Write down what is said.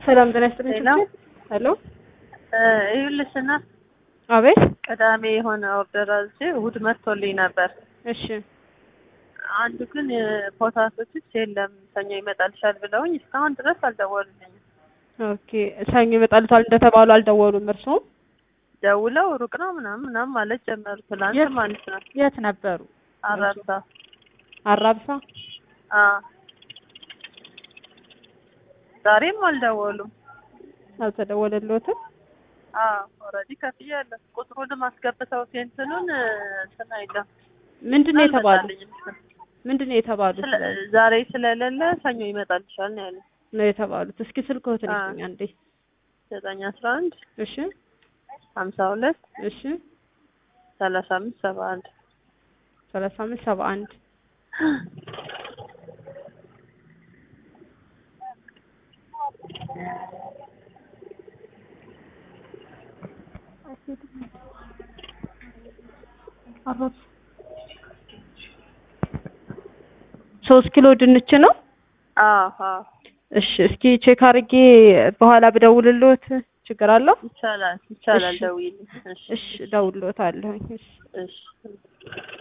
ሰላም ጤና ይስጥልኝ። ሄሎ ሄሎ ይኸውልሽ እናት አቤት። ቅዳሜ የሆነ ኦርደር አዝዤ እሑድ መጥቶልኝ ነበር። እሺ አንዱ ግን ፖታቶችስ የለም ሰኞ ይመጣልሻል ብለውኝ እስካሁን ድረስ አልደወሉልኝም። ኦኬ። ሰኞ ይመጣልታል እንደተባሉ አልደወሉም እርስዎም? ደውለው ሩቅ ነው ምናምን ምናምን ማለት ጀመሩ። ትላንት የት? ማለት ነው የት ነበሩ? አራብሳ አራብሳ። አ ዛሬም አልደወሉም። አልተደወለልዎትም? አ ኦልሬዲ ከፍያለሁ። ቁጥሩንም አስገብተው ሴንትኑን እንትን አይለም ምንድን ነው የተባሉ? አልመጣልኝም። ምንድን ነው የተባሉት? ስለ- ዛሬ ስለሌለ ሰኞ ይመጣልሻል ነው ያለ ነው የተባሉት። እስኪ ስልክዎትን አ። ይስጡኝ አንዴ። ዘጠኝ አስራ አንድ እሺ ሀምሳ ሁለት እሺ ሰላሳ አምስት ሰባ አንድ ሰላሳ አምስት ሰባ አንድ ሶስት ኪሎ ድንች ነው። አዎ አዎ እሺ እስኪ ቼክ አድርጌ በኋላ ብደውልልዎት ችግር አለው? ይቻላል ይቻላል እሺ። ደውዪልኝ እሺ እሺ እደውልልዎታለሁኝ። እሺ እሺ